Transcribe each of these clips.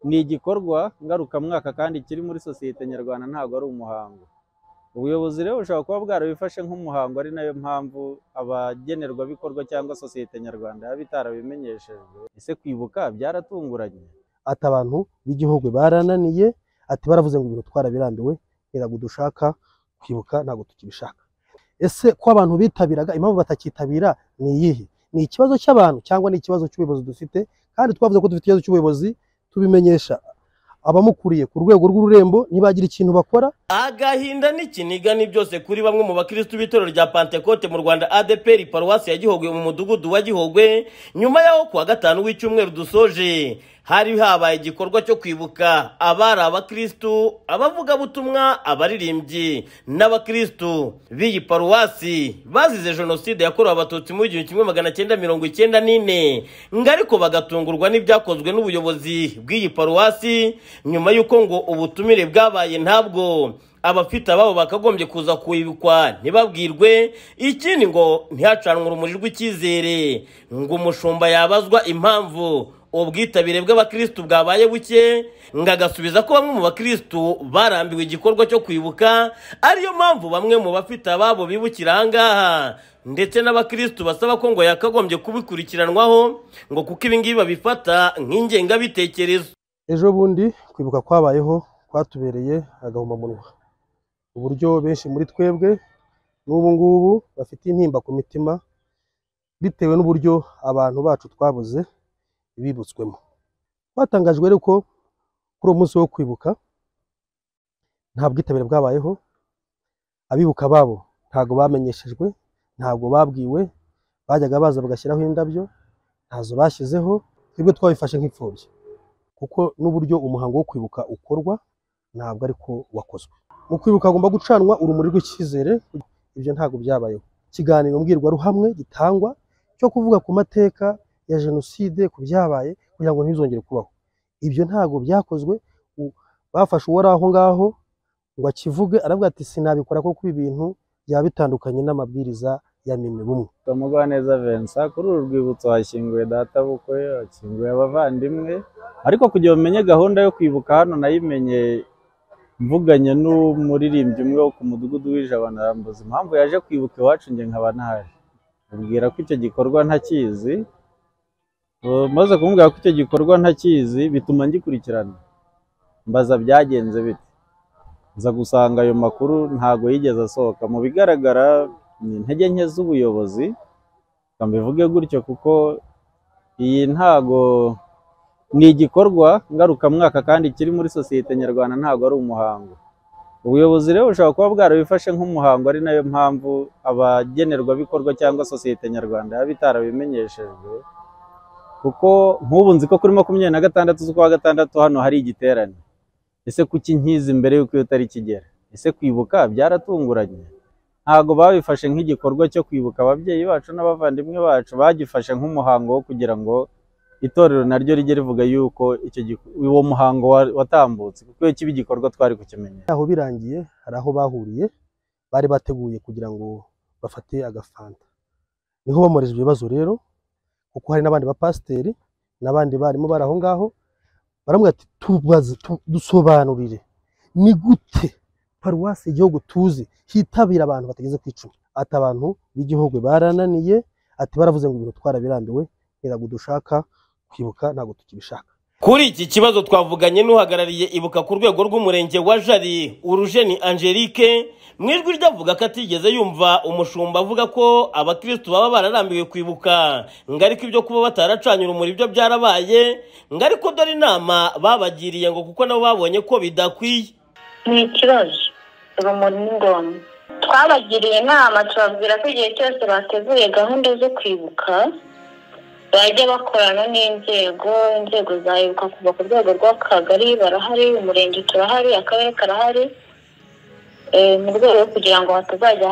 ni igikorwa ngarukamwaka kandi kiri muri sosiyete nyarwanda ntabwo ari umuhango ubuyobozi rero bushobora kuba bwarabifashe nk'umuhango ari nayo mpamvu abagenerwabikorwa cyangwa sosiyete nyarwanda yaba itarabimenyeshejwe ese kwibuka byaratunguranye ati abantu b'igihugu barananiye ati baravuze ngo ibintu twarabirambiwe ntabwo dushaka kwibuka ntabwo tukibishaka ese ko abantu bitabiraga impamvu batakitabira ni iyihe ni ikibazo cy'abantu cyangwa ni ikibazo cy'ubuyobozi dufite kandi twavuze ko dufite ikibazo cy'ubuyobozi tubimenyesha abamukuriye ku rwego rw'ururembo ntibagira ikintu bakora agahinda n'ikiniga ni byose kuri bamwe mu bakirisitu b'itorero rya pantekote mu rwanda adeperi paruwasi ya gihogwe mu mudugudu wa gihogwe nyuma y'aho kuwa gatanu w'icyumweru dusoje hari habaye igikorwa cyo kwibuka abari abakirisitu abavugabutumwa abaririmbyi n'abakirisitu b'iyi paruwasi bazize jenoside yakorewe abatutsi mu gihumbi kimwe magana cyenda mirongo icyenda n'ine ngo ariko bagatungurwa n'ibyakozwe n'ubuyobozi bw'iyi paruwasi nyuma y'uko ngo ubutumire bwabaye ntabwo abafite ababo bakagombye kuza kwibikwa ntibabwirwe ikindi ngo ntihacanwe urumuri rw'icyizere ngo umushumba yabazwa impamvu ubwitabire bw'abakirisitu bwabaye buke ngo agasubiza ko bamwe mu bakirisitu barambiwe igikorwa cyo kwibuka ariyo mpamvu bamwe mu bafite ababo bibukira ahangaha ndetse n'abakirisitu basaba ko ngo yakagombye kubikurikiranwaho ngo kuko ibingibi babifata nk'ingengabitekerezo ejo bundi kwibuka kwabayeho kwatubereye agahomamunwa uburyo benshi muri twebwe n'ubu ngubu bafite intimba ku mitima bitewe n'uburyo abantu bacu twabuze bibutswemo twatangajwe rero ko kuri uwo munsi wo kwibuka nta bwitabire bwabayeho abibuka babo ntabwo bamenyeshejwe ntabwo babwiwe bajyaga baza bagashyiraho indabyo ntazo bashyizeho twebwe twabifashe nk'imfubyi kuko n'uburyo umuhango wo kwibuka ukorwa ntabwo ariko wakozwe mu kwibuka hagomba gucanwa urumuri rw'icyizere ibyo ntabwo byabayeho ikiganiro mbwirwaruhamwe gitangwa cyo kuvuga ku mateka ya jenoside ku byabaye kugira ngo ntibizongere kubaho ibyo ntabwo byakozwe bafashe uwari aho ngaho ngo akivuge aravuga ati sinabikora kuko ibi bintu byaba bitandukanye n'amabwiriza ya mimi bumwe Mugwaneza Vincent kuri uru rwibutso hashyinguwe databukwe hashyinguwe abavandimwe ariko kugira umenye gahunda yo kwibuka hano nayimenye mvuganye n'umuririmbyi umwe wo ku mudugudu w'ijabana rambuza impamvu yaje kwibuka iwacu njye nkaba naje mubwira ko icyo gikorwa ntakizi maze kumubwira ko icyo gikorwa ntakizi bituma ngikurikirana mbaza byagenze bite nza gusanga ayo makuru ntago yigeze asohoka mu bigaragara ni intege nke z'ubuyobozi mbivuge gutyo kuko iyi ntago ni igikorwa ngarukamwaka kandi kiri muri sosiyete nyarwanda ntabwo ari umuhango ubuyobozi rero bushobora kuba bwarabifashe nk'umuhango ari nayo mpamvu abagenerwabikorwa cyangwa sosiyete nyarwanda yaba itarabimenyeshejwe kuko nk'ubu nzi ko kuri makumyabiri na gatandatu z'ukwa gatandatu hano hari igiterane ese kuki nkizi mbere y'uko iyo tariki igera ese kwibuka byaratunguranye ntabwo babifashe nk'igikorwa cyo kwibuka ababyeyi bacu n'abavandimwe bacu bagifashe nk'umuhango wo kugira ngo itorero naryo rijye rivuga yuko uwo muhango watambutse kuko iyo kiba igikorwa twari kukimenyera aho birangiye hari aho bahuriye bari bateguye kugira ngo bafate agafanta niho bamoreje ibibazo rero kuko hari n'abandi bapasiteri n'abandi barimo bari aho ngaho baramubwira ati tubaze dusobanurire ni gute paruwasi igihugu tuzi hitabira abantu batageze ku icumi ati abantu b'igihugu barananiye ati baravuze ngo ibintu twarabirambiwe ntabwo dushaka kwibuka ntabwo tukibishaka kuri iki kibazo twavuganye n'uhagarariye ibuka ku rwego rw'umurenge wa jari urujeni angelique mu ijwi rye avuga ko atigeze yumva umushumba avuga ko abakirisitu baba bararambiwe kwibuka ngo ariko ibyo kuba bataracanye urumuri byo byarabaye ngo ariko dore inama babagiriye ngo kuko nabo babonye ko bidakwiye ni ikibazo urumuri ni ngombwa twabagiriye inama tubabwira ko igihe cyose bateguye gahunda zo kwibuka bajya bakorana n'inzego inzego zayibuka kuva ku rwego rw'akagari barahari umurenge turahari akarere karahari mu rwego kugira ngo hatazajya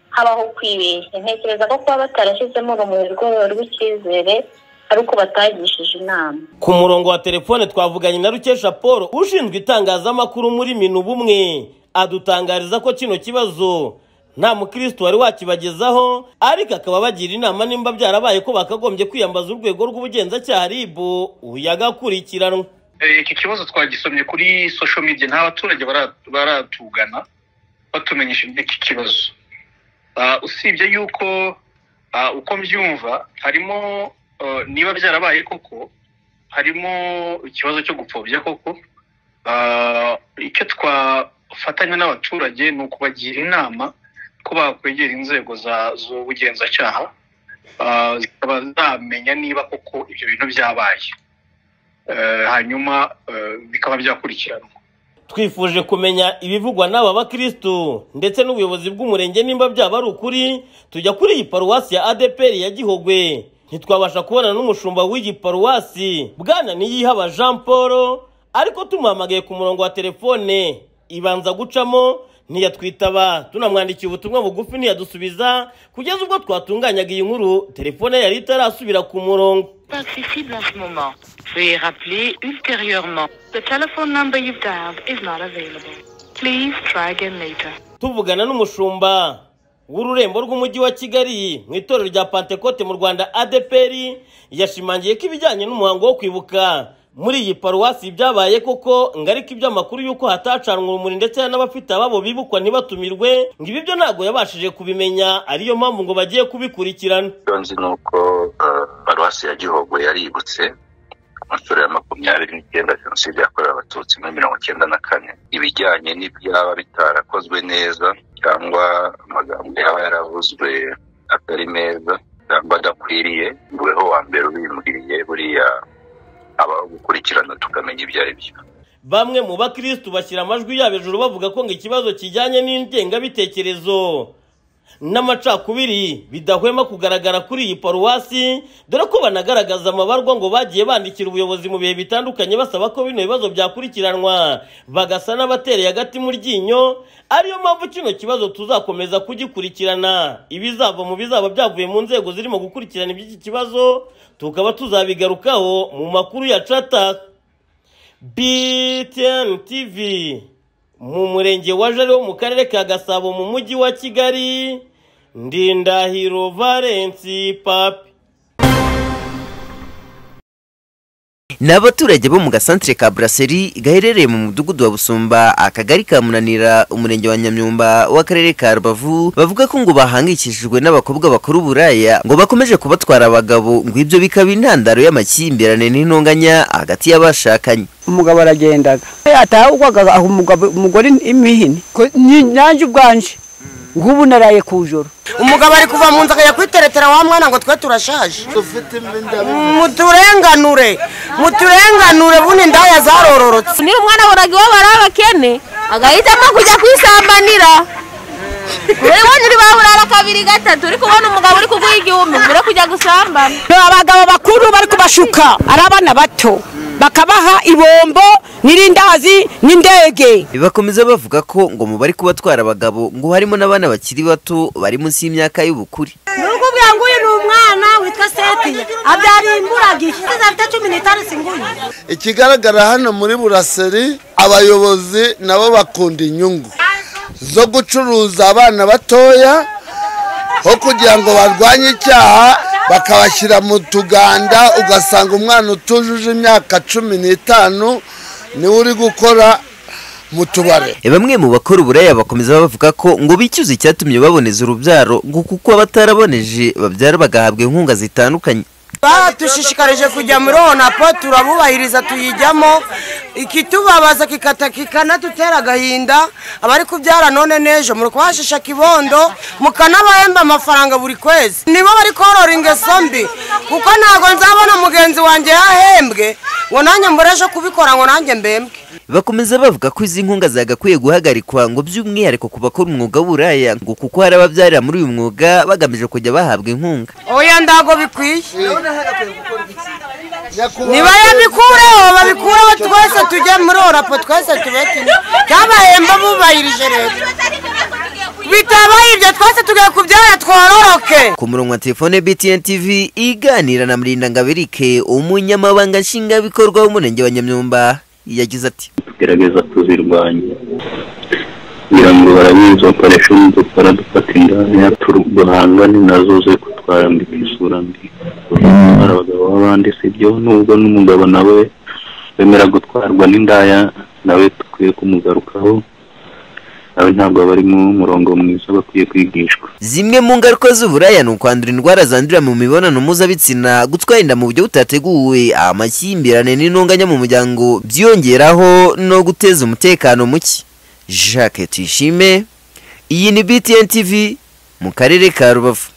habaho kwibeshya ntekereza ko kuba batarashyizemo urumuri rwego rw'icyizere ari uko batagishije inama ku murongo wa telefone twavuganye na rukesha paul ushinzwe itangazamakuru muri minu bumwe adutangariza ko kino kibazo nta mukirisitu wari wakibagezaho ariko akaba bagira inama nimba byarabaye ko bakagombye kwiyambaza urwego rw'ubugenzacyaha ribu uyagakurikiranwa iki kibazo twagisomye kuri social media nta baturage bara- baratugana batumenyesha iby'iki kibazo Ah, usibye yuko ah, uko mbyumva harimo ah, niba byarabaye koko harimo ikibazo cyo gupfobya koko Ah, icyo twafatanya n'abaturage ni ukubagira inama ko bakwegera inzego za- z'ubugenzacyaha Ah, zikaba zamenya niba koko ibyo bintu byabaye Eh, hanyuma eh, bikaba byakurikiranwa twifuje kumenya ibivugwa n'aba bakirisitu ndetse n'ubuyobozi bw'umurenge nimba byaba ari ukuri tujya kuri iyi paruwasi ya adeperi ya gihogwe ntitwabasha kubona n'umushumba w'iyi paruwasi bwana niyihaba jean paul ariko tumuhamagaye ku murongo wa telefone ibanza gucamo ntiyatwitaba tunamwandikiye ubutumwa bugufi ntiyadusubiza kugeza ubwo twatunganyaga iyi nkuru telefone yari itarasubira ku murongo pas accessible en ce moment. Veuillez rappeler ultérieurement. The telephone number you've dialed is not available. Please try again later. tuvugana n'umushumba w'ururembo rw'umujyi wa kigali mu itorero rya pantekote mu rwanda adpr yashimangiye ko ibijyanye n'umuhango wo kwibuka muri iyi paruwasi byabaye koko ngo ariko iby'amakuru y'uko hatacanwe urumuri ndetse n'abafite ababo bibukwa ntibatumirwe ngo ibi byo ntabwo yabashije kubimenya ariyo mpamvu ngo bagiye kubikurikirana icyo nzi ni uko eh, paruwasi ya gihogwe yaributse ku nshuro ya makumyabiri n'icyenda jenoside yakorewe abatutsi muri mirongo icyenda na kane ibijyanye n'ibyaba bitarakozwe neza cyangwa amagambo yaba yaravuzwe atari meza cyangwa adakwiriye niweho wa mbere ubimbwiriye buriya habaho gukurikirana tukamenya ibyo ari byo bamwe mu bakirisitu bashyira amajwi yabo hejuru bavuga ko ngo ikibazo kijyanye n'ingengabitekerezo n'amacakubiri bidahwema kugaragara kuri iyi paruwasi dore ko banagaragaza amabarwa ngo bagiye bandikira ubuyobozi mu bihe bitandukanye basaba ko bino bibazo byakurikiranwa bagasa n'abatereye agati mu ryinyo ariyo mpamvu kino kibazo tuzakomeza kugikurikirana ibizava mu bizaba byavuye mu nzego zirimo gukurikirana iby'iki kibazo tukaba tuzabigarukaho mu makuru ya cataka BTN TV mu murenge wa Jari wo mu karere ka Gasabo mu mujyi wa Kigali Ndindahiro Valence Papi ni abaturage bo mu gasantere ka buraseri gaherereye mu mudugudu wa busumba akagari ka munanira umurenge wa nyamyumba w'akarere ka rubavu bavuga ko ngo bahangikishijwe n'abakobwa bakora uburaya ngo bakomeje kubatwara abagabo ngo ibyo bikaba intandaro y'amakimbirane n'intonganya hagati y'abashakanye umugabo aragendaga atahugwaga aho umugabo umugore imihini ko ni- nanjye ubwanje ngubu naraye ku joro umugabo ari kuva mu nzu akajya kwiteretera wa mwana ngo twe turashaje muturenganure muturenganure bundi indaya zarororotse niba umwana abonaga iwabo ari abakene agahitamo kujya kwisambanira urabona uri baburara kabiri gatatu uri kubona umugabo uri kuguha igihumbi mbere yo kujya gusambana abagabo bakuru bari kubashuka ari abana bato bakabaha ibombo n'irindazi n'indege bakomeza bavuga ko ngo mu bari kubatwara abagabo ngo harimo n'abana bakiri bato bari munsi y'imyaka y'ubukure nuko ubwira ngo uyu ni umwana witwa setiye abyara imburaga ishyize afite cumi n'itanu singuye ikigaragara hano muri buraseri abayobozi nabo bakunda inyungu zo gucuruza abana batoya aho kugira ngo barwanye icyaha bakabashyira mu tuganda ugasanga umwana utujuje imyaka cumi n'itanu niwe uri gukora mu tubare bamwe mu bakora uburaya bakomeza bavuga ko ngo bicyuze icyatumye baboneza urubyaro ngo kuko abataraboneje babyara bagahabwa inkunga zitandukanye badushishikarije kujya muri onapo turabubahiriza tuyijyamo ikitubabaza kikata kikanadutera agahinda abari kubyara none n'ejo muri kubashisha kibondo mukanabahemba amafaranga buri kwezi nibo bari korora ingeso mbi kuko ntabwo nzabona mugenzi wanjye yahembwe ngo nanjye mbure ejo kubikora ngo nanjye mbembwe bakomeza bavuga ko izi nkunga zagakwiye guhagarikwa ngo by'umwihariko ku bakora umwuga w'uburaya ngo kuko hari ababyarira muri uyu mwuga bagamije kujya bahabwa inkunga oya ntabwo bikwiye niba yabikureho babikureho twese tujye muri orapo twese tube kimwe byabahemba bubahirije leta bitabaye ibyo twese tugiye kubyara twororoke ku murongo wa telefone btn tv iganira na murindangabirike umunyamabanga nshingwabikorwa w'umurenge wa nyamyumba yagize ati tugerageza tuzirwanya kugira ngo barabizi bakoresha n'udukora dufata indaya duhangane nazo ze kutwarambika isura mbi gutwara abagabo b'abandi si byo nubwo n'umugabo nawe wemera gutwarwa n'indaya nawe dukwiye kumugarukaho nawe ntabwo aba ari mu murongo mwiza aba akwiye kwigishwa zimwe mu ngaruka z'uburaya ni ukwandura indwara zandurira mu mibonano mpuzabitsina gutwara inda mu buryo butateguwe amakimbirane n'intonganya mu muryango byiyongeraho no guteza umutekano muke jacques tuyishime iyi ni btn tv mu karere ka rubavu